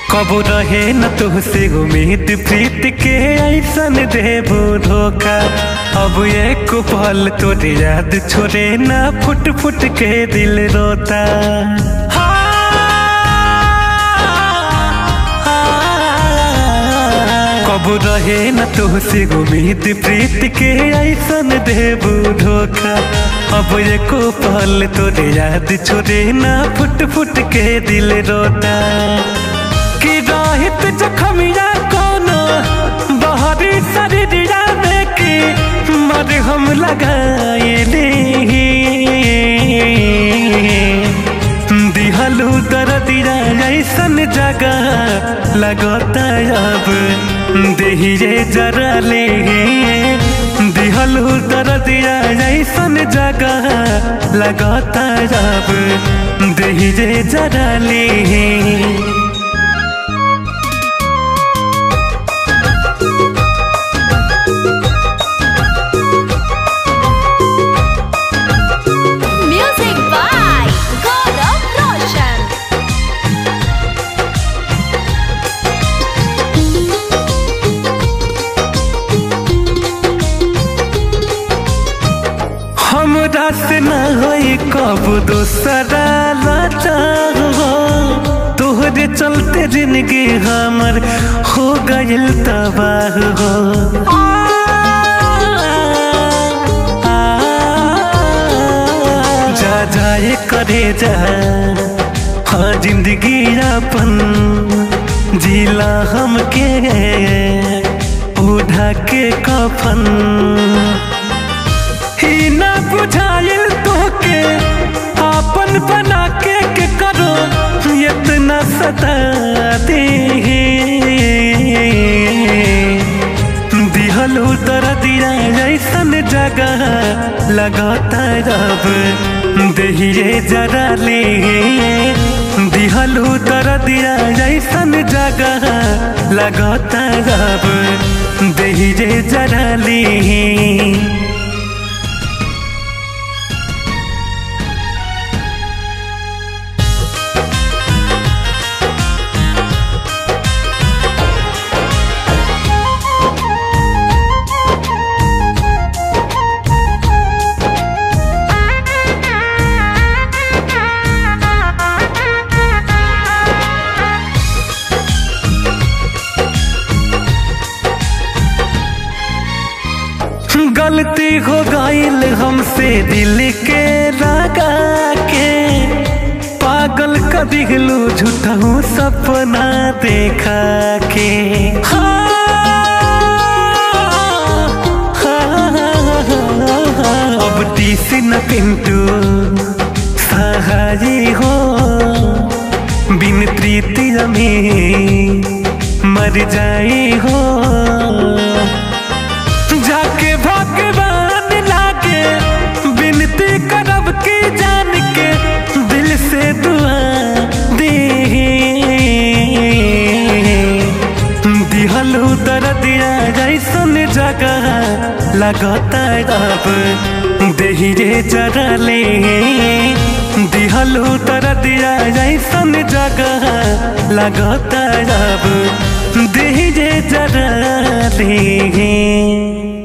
कबो रहे न तुहसे उम्मीद प्रीत के ऐसन देबो धोखा अब एक पल तोरे याद छोड़े ना फुट फुट के दिल रोता कबो रहे न तुहसे उम्मीद प्रीत के ऐसन देबो धोखा अब एको पल तोरे याद छोड़े ना फुट फुट के दिल रोता कि राहित जखमिया कोनो बहरी शरीरिया में की मर हम लगाए दिहलू दरदिया ऐसन जगह लगता अब देहिए जरा ले दिहलू दरदिया ऐसन जगह लगता अब देहिए जरा ले Music by Gaurav Roshan. हमरा से न होई कब दूसरा लाचा हो तोहरे चलते जिंदगी हमर हो गइल तबाह हो जा जाए करे जा हाँ जिंदगी अपन जिला हमके उठा के कफन ही ना बुझाइल तोके आपन बना के के करो इतना सता दे दिहलू तर दिया ऐसन जगह लगाता रब दहिए जरा ले दिहलू तर दिया ऐसन जगह लगाता रब दहिए जरा ले गलती हो गईल हमसे दिल के लगा के पागल कर दिलू झूठा हूँ सपना देखा के हाँ, हाँ, हाँ, अब टीस न पिंटू सहाय हो बिन प्रीति में मर जाए हो जाके भगवान लागे विनती करब की जान के दिल से दुआ दे दिहलू दरदिया जैसन जगह लगता अब देहिए जरा ले दिहलू दरदिया जैसन जगह लगता अब देहिए जरा ले